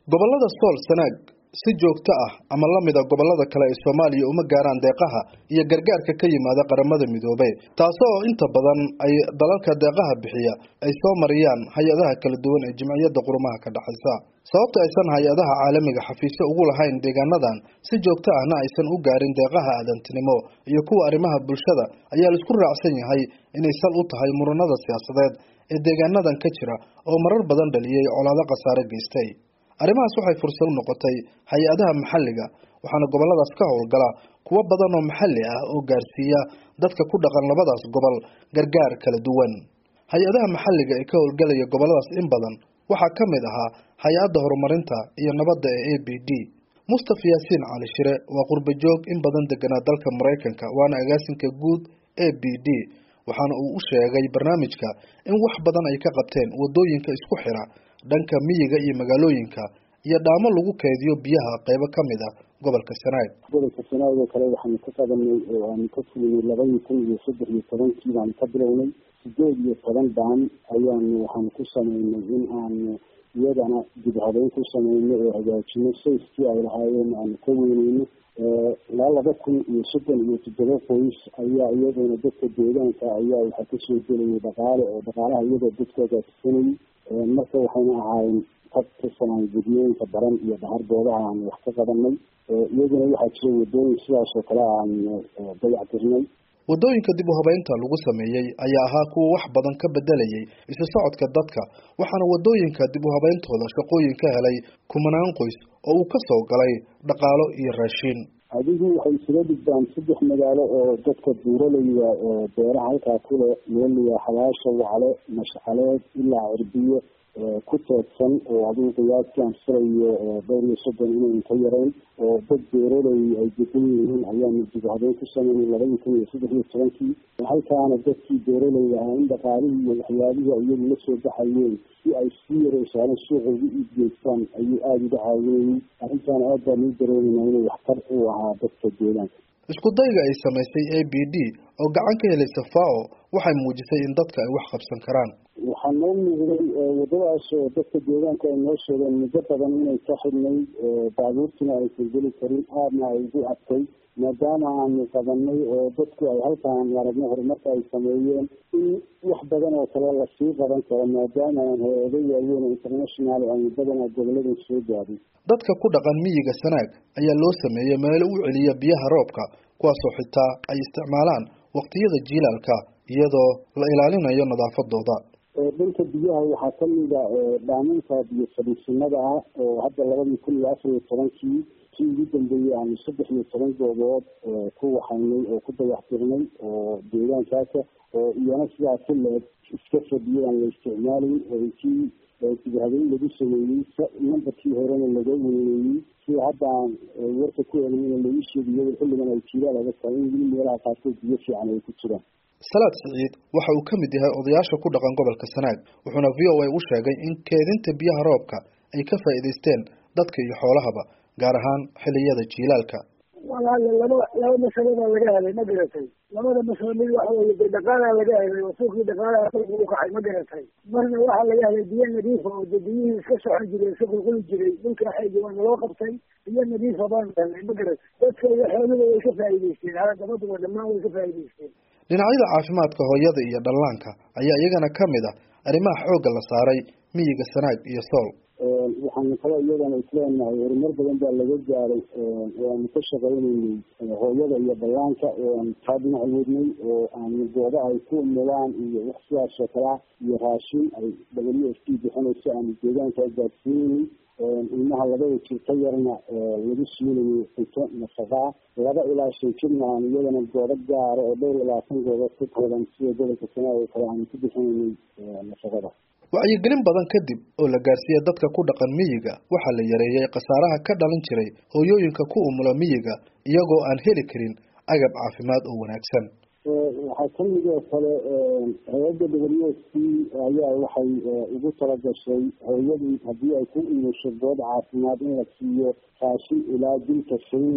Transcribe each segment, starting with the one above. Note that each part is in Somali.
gobollada sool sanaag si joogto ah ama la mida gobollada kale ee soomaaliya uma gaaraan deeqaha iyo gargaarka ka yimaada qaramada midoobey taasoo inta badan ay dalalka deeqaha bixiya ay soo mariyaan hay-adaha kala duwan ee jimciyadda qurumaha ka dhexaysa sababta aysan hay-adaha caalamiga xafiisyo ugu lahayn deegaanadan si joogto ahna aysan u gaarin deeqaha aadantinimo iyo kuwa arrimaha bulshada ayaa laisku raacsan yahay inay sal u tahay muranada siyaasadeed ee deegaanadan ka jira oo marar badan dhaliyey colaado khasaare geystay arrimahaas waxay fursad u noqotay hay-adaha maxalliga waxaana gobolladaas ka howlgala kuwo badan oo maxalli ah oo gaarsiiya dadka ku dhaqan labadaas gobol gargaar kala duwan hay-adaha maxalliga ee ka howlgalaya gobolladaas in badan waxaa ka mid ahaa hay-adda horumarinta iyo nabadda ee a b d mustafa yaasiin cali shire waa qurbajoog in badan deganaa dalka maraykanka waana agaasinka guud a b d waxaana uu u sheegay barnaamijka in wax badan ay ka qabteen wadooyinka isku xira dhanka miyiga iyo magaalooyinka iyo dhaamo lagu keydiyo biyaha qeybo ka mid ah gobolka sanaag gobolka sanaag oo kale waxaanu ka qabanay oo aanu ka fulinay labadii kun iyo saddex iyo tobankii baanu ka bilownay sideed iyo toban daan ayaanu waxaanu ku sameynay in aanu iyadana dib habeyn ku sameyno oo hagaajino sayskii ay lahaayeen aanu ka weyneyno ilaa laba kun iyo soddon iyo toddoba qoys ayaa iyaduna dadka deegaanka ayaa waxaa kasoo gelayay dhaqaale oo dhaqaalaha iyadoo dadku hagaagsanayay marka waxayna ahaayeen dad ka sameyn gudyooyinka baran iyo dhahar goobaha aanu wax ka qabanay iyaduna waxaa jira wadooyin sidaas oo kale aanu dayac tirnay wadooyinka dib u habeynta lagu sameeyey ayaa ahaa kuwa wax badan ka bedelayay isu socodka dadka waxaana wadooyinka dib u habeyntooda shaqooyin ka helay kumanaan qoys oo uu ka soo galay dhaqaalo iyo raashiin adigu waxay isaga dhigdaan saddex magaalo oo dadka buuralaya beeraha halkaa kule meeliya xabaasha wacle mashcaleed ilaa cirbiyo ku teedsan oo adigu qiyaastii aan filayo dhowr iyo soddon inayn ka yarayn oo dad beeraley ay degan yihiin ayaanu dib habeyn ku sameynay labadii kun iyo saddex iyo tobankii halkaana dadkii beeraley ahaa in dhaqaalihii iyo waxyaabihii iyagu la soo baxayeen si ay sii yareysaalan suuqa ugu iibgeystaan ayuu aada uga caawinayay arrintaana aad baan uu dareemeynaa inuu waxtar u ahaa dadka deegaanka isku dayga ay samaysay a b d oo gacan ka helaysa fao waxay muujisay in dadka ay wax qabsan karaan waxaa noo muuqday wadadaas oo dadka deegaanka ay noo sheegeen muddo badan inay ka xidhnay baabuurtuna aysan geli karin aadna ay ugu adkay maadaama aanu qabanay oo dadku ay halkaan aragno horumarka ay sameeyeen in wax badan oo kale lasii qaban karo maadaama aan hay-ado waaweyn international aanu badanaa goboladan soo gaadin dadka ku dhaqan miyiga sanaag ayaa loo sameeyey meelo u celiya biyaha roobka kuwaasoo xitaa ay isticmaalaan waqtiyada jiilaalka iyadoo la ilaalinayo nadaafadooda dhanka biyaha waxaa kamida dhaaminka biyo fadhiisinada ah oo hadda labadii kun iyo afar iyo tobankii kii ugu dambeeyey aanu saddex iyo toban goobood ku waxaynay oo ku dayaxtirnay oo deegaankaasa oo iyana sidaa ka leeg iska fadhiyay aan la isticmaalayn oo kii dibhabeyn lagu sameeyey nambarkii horena laga weyneeyey sida hadda aan warka ku eegnayna lagu sheegiyo xilligan ay jiilaal adag tahay in weli meelaha qaarkood biyo fiican ay ku jiraan salaad siciid waxa uu ka mid yahay odayaasha ku dhaqan gobolka sanaag wuxuuna v o a u sheegay in keedinta biyaha roobka ay ka faa'iidaysteen dadka iyo xoolahaba gaar ahaan xilliyada jiilaalka walaale laba laba masalo baa laga helay ma garatay labada masalo mid waxa weye de dhaqaalaa laga helay oo suuqii dhaqaalaha dalka u kacay ma garatay marna waxaa laga helay biyo nadiifa oo de biyihii iska socon jiray iska qulquli jiray dhulka xeegi waana loo qabtay biyo nadiifa baanu helnay ma garatay dadka iyo xooluhu way ka faa'iidaysteen haladabaduba dhammaan way ka faa'iidaysteen dhinacyada caafimaadka hooyada iyo dhallaanka ayaa iyagana ka mid ah arrimaha xoogga la saaray miyiga sanaag iyo sool waxaanu kale iyadana isleenahay horumar badan baa laga gaaray oo aanu ka shaqaynaynay hooyada iyo dhallaanka oo aanu taa dhinac wadnay oo aanu gooba ay ku umulaan iyo wax sidaas oo kalea iyo raashin ay w f t bixinayso aanu deegaanka gaadsiinaynay ilmaha labada jir ka yarna lagu siinayo cunto nafaqaa laba ilaa shan jirna aan iyadana goobo gaara oo dhowr iyo labaatan goobood ka kooban sida gobolka sanaag oo kale aanu ku bixinaynay nafaqada wacyigelin badan kadib oo la gaarsiiyey dadka ku dhaqan miyiga waxaa la yareeyey khasaaraha ka dhalin jiray hooyooyinka ku umula miyiga iyagoo aan heli karin agab caafimaad oo wanaagsan waxaa kamid oo kale hay-adda w s p ayaa waxay ugu talagashay hooyadii haddii ay ku imusho good caafimaad in la siiyo raashin ilaa dilka kenya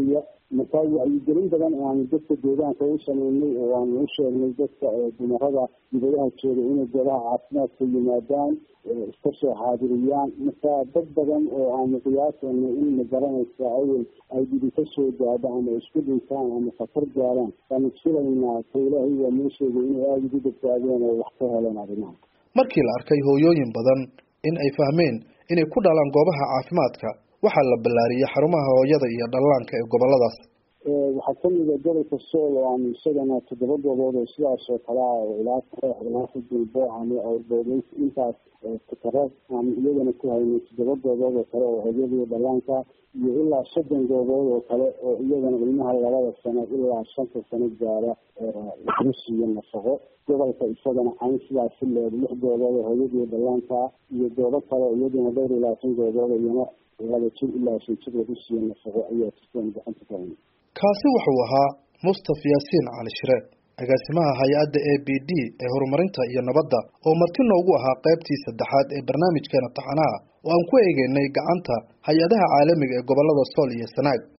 marka wacyigelin badan oo aanu dadka deegaanka u sameynay oo aanu u sheegnay dadka dumarada dibadaha jooga inay goobaha caafimaadka yimaadaan iska soo xaadiriyaan marka dad badan oo aanu qiyaasayno in magaranaysa awel ay dhibi ka soo gaadho ama isku dhintaan ama khatar gaaraan waanu filaynaa ka ilaahay waa noo sheegay inay aada ugu badbaadeen oo wax ka heleen arrimaha markii la arkay hooyooyin badan in ay fahmeen inay ku dhalaan goobaha caafimaadka waxaa la ballaariyey xarumaha hooyada iyo dhallaanka ee goboladaas waxaa kamid a gobolka sool oo aanu isagana toddoba goobood oo sidaas oo kale ah oo ilaa ilaa xudulbo ama awrboodeys intaas takara aanu iyagana ku haynay toddoba goobood oo kale oo hooyada iyo dhallaanka iyo ilaa soddon goobood oo kale oo iyagana ilmaha labada sano ilaa shanta sano gaara lagu siiyo nafaqo gobolka isagana cayn sidaas si leed lix goobood oo hooyada iyo dhallaanka iyo goobo kale iyaduna dhowr iyo labaatan goobood iyana laba jir ilaa shan jir lagu siiyo nafaqo ayaa jirtaan gacanta ka haynay kaasi wuxuu ahaa mustaf yaasiin cali shire agaasimaha hay-adda a b d ee horumarinta iyo nabadda oo marti noogu ahaa qaybtii saddexaad ee barnaamijkeena taxanaha oo aan ku eegeynay gacanta hay-adaha caalamiga ee gobolada sool iyo sanaag